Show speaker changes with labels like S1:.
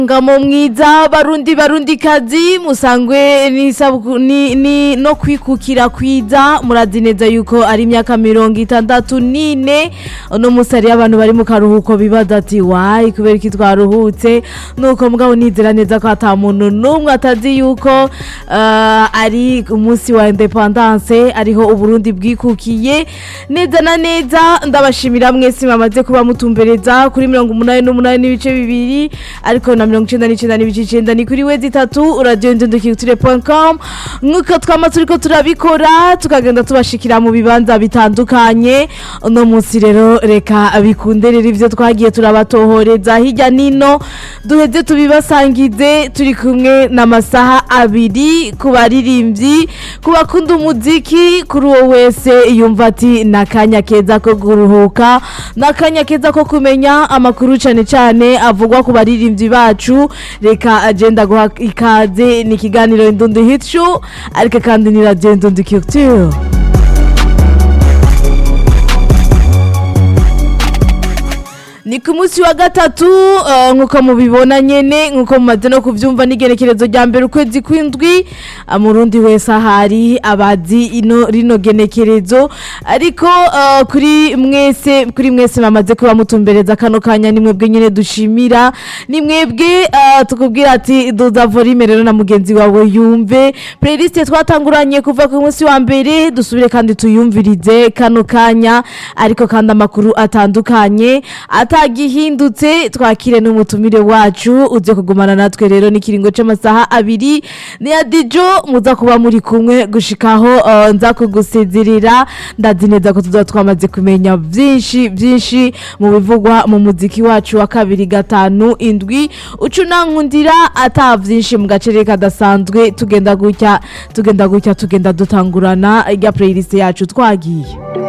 S1: ngamo mwiza barundi barundi kazi musangwe n'isabuku- ni, ni no kwikukira kwiza murazi neza yuko ari imyaka mirongo itandatu n'ine uno musi hariyo abantu bari mu karuhuko bibaza ati wayi kubera iki twaruhutse nuko mugabo nizera neza ko ata muntu n'umwe atazi yuko uh, ari umunsi wa independance ariho uburundi bwikukiye neza na neza ndabashimira mwese mwamaze kuba mutumbereza kuri mirongo umunani n'umunani n'ibice bibiri ariko na mirongo icenda n'icenda n'ibice icenda ni kuri wezi itatu radiyo ndundukirutire com nk'uko twama turiko turabikora tukagenda tubashikira mu bibanza bitandukanye uno munsi rero reka bikunderera ivyo twagiye turabatohoreza hirya nino duheze tubibasangize turi kumwe n'amasaha abiri ku baririmbyi ku bakunda umuziki kuri uwo wese yumva ati ni akanya keza ko kuruhuka ni akanya keza ko kumenya amakuru cyane cyane avugwa ku baririmbyi bacu reka agenda guha ikaze ni ikiganiro indundu hit show ariko kandi ni radiyo indundu culture ni ku munsi wa gatatu eh, nk'uko mubibona nyene nk'uko mumaze no kuvyumva n'igenekerezo rya mbere ukwezi kw'indwi ah, murundi wese ahari abazi ino rino genekerezo ariko eh, kuri mwese kuri mwese bamaze kuba mutumbereza kano kanya ni mwebwe nyene dushimira ni mwebwe eh, tukubwira ati duza volume rero na mugenzi wawe yumve playlist twatanguranye kuva ku munsi wa mbere dusubire kandi tuyumvirize kano kanya ariko kandi amakuru atandukanye atagihindutse twakire n'umutumire wacu uze kugumana natwe rero n'ikiringo c'amasaha abiri ni ya dijo muza kuba muri kumwe gushikaho uh, nza kugusezerera ndazi neza ko tuzoba twamaze kumenya vyinshi vyinshi mu bivugwa mu muziki wacu wa kabiri gatanu indwi uca unankundira ata vyinshi mu gacere kadasanzwe tugenda gutya tugenda gutya tugenda dutangurana irya playlist yacu twagiye